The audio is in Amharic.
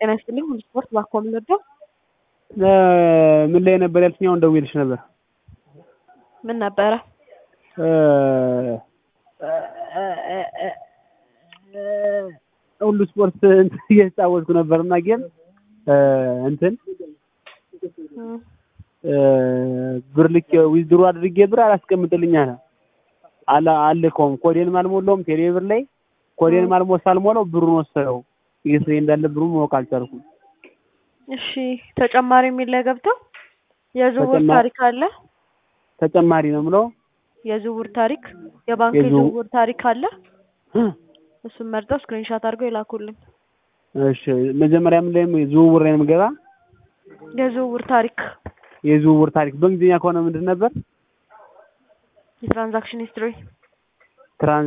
ጤና ይስጥልኝ። ሁሉ ስፖርት ባኮ የምንወደው ምን ላይ ነበር ያልሽኝ? አሁን ደውዬልሽ ነበር። ምን ነበረ? ሁሉ ስፖርት እንትን እየተጫወትኩ ነበርና ጌም እንትን ብር ልክ ዊዝድሮ አድርጌ ብር አላስቀምጥልኝ አለ አላ አልከውም። ኮዴንም አልሞላውም ቴሌ ብር ላይ ኮዴንም አልሞ ሳልሞላው ብሩን ወሰደው። የት ላይ እንዳለ ብሩን ማወቅ አልቻልኩም። እሺ ተጨማሪ የሚል ላይ ገብተው የዝውውር ተጨማ- ታሪክ አለ። ተጨማሪ ነው የምለው የዝውውር ታሪክ የባንክ የዝው- የዝውውር ታሪክ አለ። እሱን መርጠው ስክሪንሻት አድርገው ይላኩልኝ። እሺ መጀመሪያ ምን ላይ ዝውውር ላይ ነው የምገባ? የዝውውር ታሪክ የዝውውር ታሪክ በእንግሊዝኛ ከሆነ ምንድን ነበር? የትራንዛክሽን ሂስትሪ ትራንስ